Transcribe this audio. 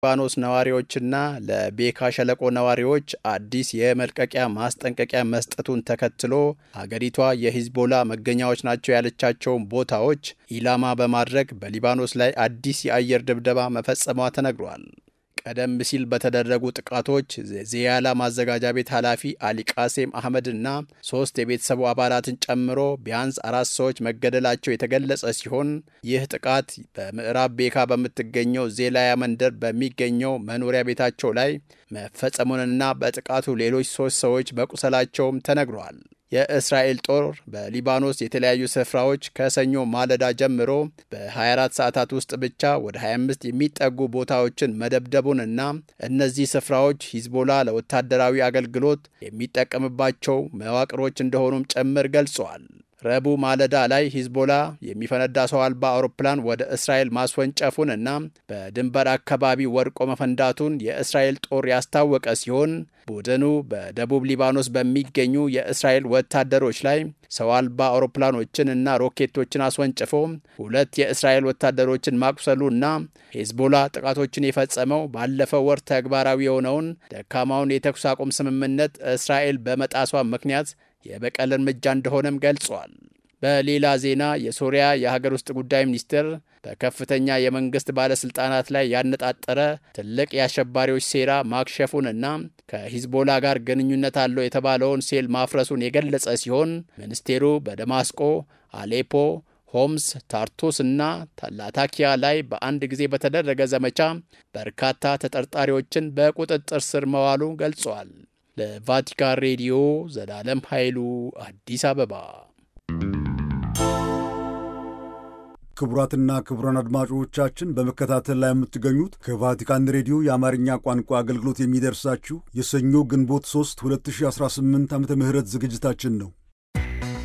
ሊባኖስ ነዋሪዎችና ለቤካ ሸለቆ ነዋሪዎች አዲስ የመልቀቂያ ማስጠንቀቂያ መስጠቱን ተከትሎ ሀገሪቷ የሂዝቦላ መገኛዎች ናቸው ያለቻቸውን ቦታዎች ኢላማ በማድረግ በሊባኖስ ላይ አዲስ የአየር ድብደባ መፈጸሟ ተነግሯል። ቀደም ሲል በተደረጉ ጥቃቶች ዜያላ ማዘጋጃ ቤት ኃላፊ አሊ ቃሴም አህመድ እና ሶስት የቤተሰቡ አባላትን ጨምሮ ቢያንስ አራት ሰዎች መገደላቸው የተገለጸ ሲሆን ይህ ጥቃት በምዕራብ ቤካ በምትገኘው ዜላያ መንደር በሚገኘው መኖሪያ ቤታቸው ላይ መፈጸሙንና በጥቃቱ ሌሎች ሶስት ሰዎች መቁሰላቸውም ተነግሯል። የእስራኤል ጦር በሊባኖስ የተለያዩ ስፍራዎች ከሰኞ ማለዳ ጀምሮ በ24 ሰዓታት ውስጥ ብቻ ወደ 25 የሚጠጉ ቦታዎችን መደብደቡንና እነዚህ ስፍራዎች ሂዝቦላ ለወታደራዊ አገልግሎት የሚጠቀምባቸው መዋቅሮች እንደሆኑም ጭምር ገልጸዋል። ረቡዕ ማለዳ ላይ ሂዝቦላ የሚፈነዳ ሰው አልባ አውሮፕላን ወደ እስራኤል ማስወንጨፉንና በድንበር አካባቢ ወድቆ መፈንዳቱን የእስራኤል ጦር ያስታወቀ ሲሆን ቡድኑ በደቡብ ሊባኖስ በሚገኙ የእስራኤል ወታደሮች ላይ ሰው አልባ አውሮፕላኖችን እና ሮኬቶችን አስወንጭፎ ሁለት የእስራኤል ወታደሮችን ማቁሰሉና ሂዝቦላ ጥቃቶችን የፈጸመው ባለፈው ወር ተግባራዊ የሆነውን ደካማውን የተኩስ አቁም ስምምነት እስራኤል በመጣሷ ምክንያት የበቀል እርምጃ እንደሆነም ገልጿል። በሌላ ዜና የሶሪያ የሀገር ውስጥ ጉዳይ ሚኒስቴር በከፍተኛ የመንግስት ባለሥልጣናት ላይ ያነጣጠረ ትልቅ የአሸባሪዎች ሴራ ማክሸፉንና ከሂዝቦላ ጋር ግንኙነት አለው የተባለውን ሴል ማፍረሱን የገለጸ ሲሆን ሚኒስቴሩ በደማስቆ፣ አሌፖ፣ ሆምስ፣ ታርቱስ እና ላታኪያ ላይ በአንድ ጊዜ በተደረገ ዘመቻ በርካታ ተጠርጣሪዎችን በቁጥጥር ስር መዋሉ ገልጿል። ለቫቲካን ሬዲዮ ዘላለም ኃይሉ አዲስ አበባ። ክቡራትና ክቡራን አድማጮቻችን በመከታተል ላይ የምትገኙት ከቫቲካን ሬዲዮ የአማርኛ ቋንቋ አገልግሎት የሚደርሳችሁ የሰኞ ግንቦት 3 2018 ዓ ም ዝግጅታችን ነው።